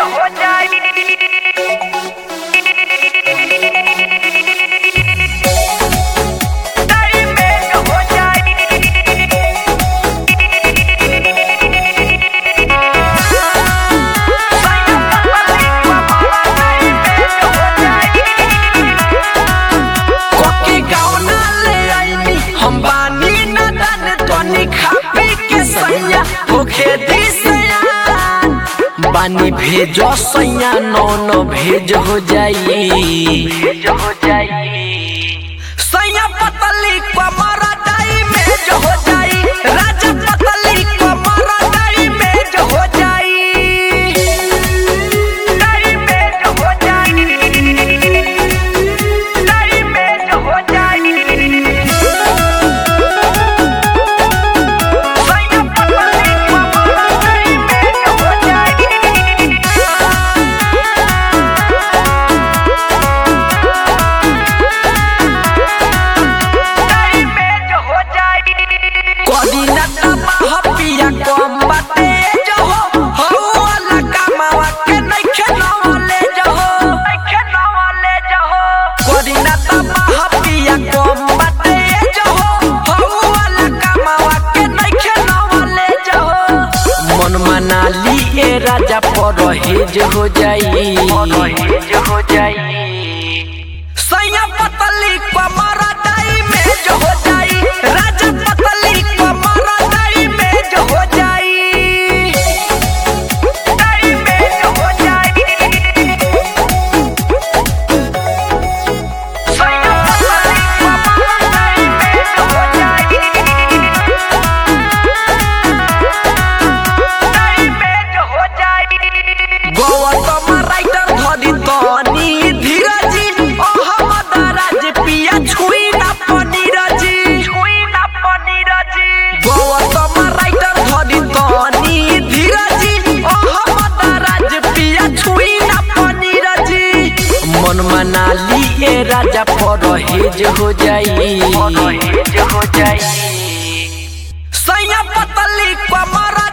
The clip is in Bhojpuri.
हो जाई टाइमेट हो जाई कोकी गावना ले आईनी हम बानी न दान तोनी खापी के सैया होखे दिसया बानी भेजो सैया नो नो भेज हो जाई भेज हो जाई सैया पतली कमरा डाई में जो हो जाई राजा पतली कमरा डाई में जो हो जाई टाइमेट हो जाई टाइमेट हो जाई सैया पतली कमरा टाइमेट हो जाई टाइमेट हो जाई कोदी न तबाह पिया कम बाटे जो हो हो वाला कमावा के नइखे नवाले जो हो खेलवाले जहो कोदी न तबाह पिया कम बाटे जो हो हो वाला कमावा के नइखे नवाले जो हो मन मनाली ए राजा परहेज हो जाई हेज हो जाई सैया पतली कमरा डाई में जो हो जाई राजा पतली कमरा डाई में जो हो जाई टाइमेट हो जाई सैया पतली कमरा टाइमेट हो जाई टाइमेट हो जाई गौतम राइटर धरी तनी धीरजी अहमद राज पिया छुई ना पनीरजी छुई ना पनीर जी गौतम राइटर धरी तनी धीरजी अहमद राज पिया छुई ना पनीरजी मन मनाली ए राजा परहेज हो जाई हेज हो जाई सैया पतली कमरा